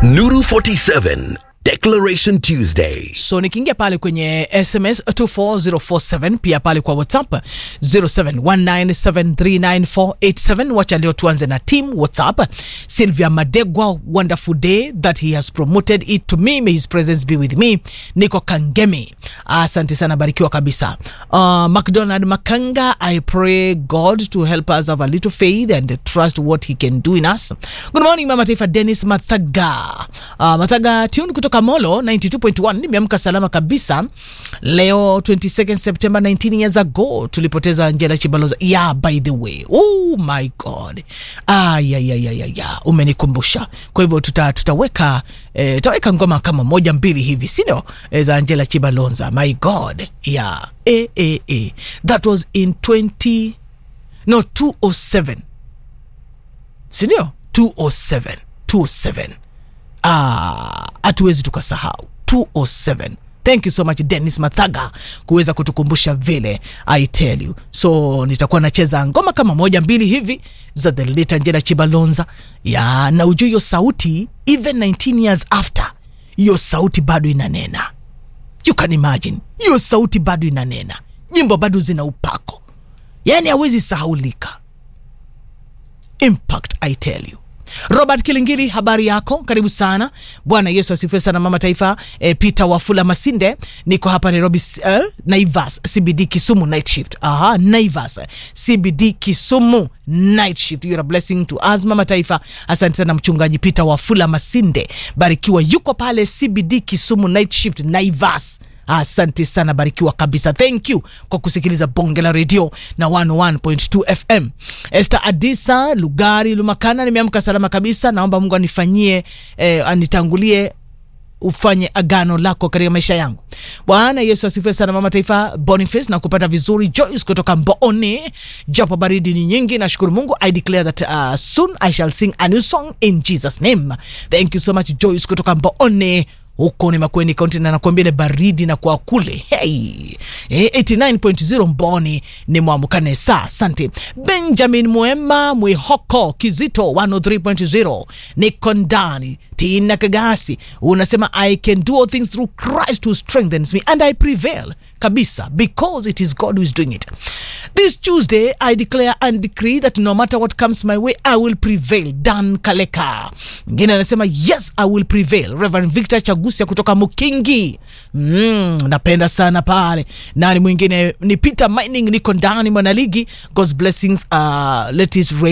Nuru 47 Declaration Tuesday. so nikiingia pale kwenye sms 24047 pia pale kwa whatsapp 0719739487 wacha leo tuanze na team whatsapp sylvia madegwa wonderful day that he has promoted it to me may his presence be with me niko kangemi asante sana barikiwa kabisa uh, mcdonald makanga i pray god to help us have a little faith and trust what he can do in us good morning mama taifa dennis mathaga uh, mathaga tune kutoka molo 92.1 nimeamka salama kabisa leo 22nd september 19 years ago tulipoteza angela chibaloza yeah by the way oh my god ah, ya, ya, ya, ya, ya. umenikumbusha kwa hivyo tuta, tutaweka eh, tutaweka ngoma kama moja mbili hivi sindio eh, za angela chibalonza my god yeah eh, eh, eh. that was in 20 no 207 sindio 207 207 Ah, hatuwezi tukasahau 207 thank you so much dennis mathaga kuweza kutukumbusha vile i tell you so nitakuwa nacheza ngoma kama moja mbili hivi za the late angela chibalonza ya na ujue hiyo sauti even 19 years after hiyo sauti bado inanena you can imagine hiyo sauti bado inanena nyimbo bado zina upako yaani hawezi sahaulika impact i tell you robert kilingili habari yako karibu sana bwana yesu asifiwe sana mama taifa e, peter wafula masinde niko hapa nairobi uh, naivas cbd kisumu night shift aha naivas cbd kisumu night shift You're a blessing to us mama taifa asante sana mchungaji peter wafula masinde barikiwa yuko pale cbd kisumu night shift naivas asante sana barikiwa kabisa thank you kwa kusikiliza bonge la redio na 101.2 fm este adisa lugari lumakana nimeamka salama kabisa naomba mungu anifanyie eh, anitangulie ufanye agano lako katika maisha yangu bwana yesu asifiwe sana mama taifa boniface na kupata vizuri joyce kutoka mboone japo baridi ni nyingi nashukuru mungu i declare that uh, soon i shall sing a new song in jesus name thank you so much joyce kutoka mboone huko ni makweni kaunti na nakuambia ile baridi na kwa kule hey. Eh, 89.0 mboni ni mwamukane saa asante benjamin mwema mwihoko kizito 103.0 niko ndani tina kagasi unasema i can do all things through christ who strengthens me and i prevail kabisa because it is god who is doing it this tuesday i declare and decree that no matter what comes my way i will prevail dan kaleka mwingine anasema yes i will prevail reverend victor chagusia kutoka mukingi mm, napenda sana pale nani mwingine ni peter mining niko ndani mwanaligi god's blessings uh, let it rain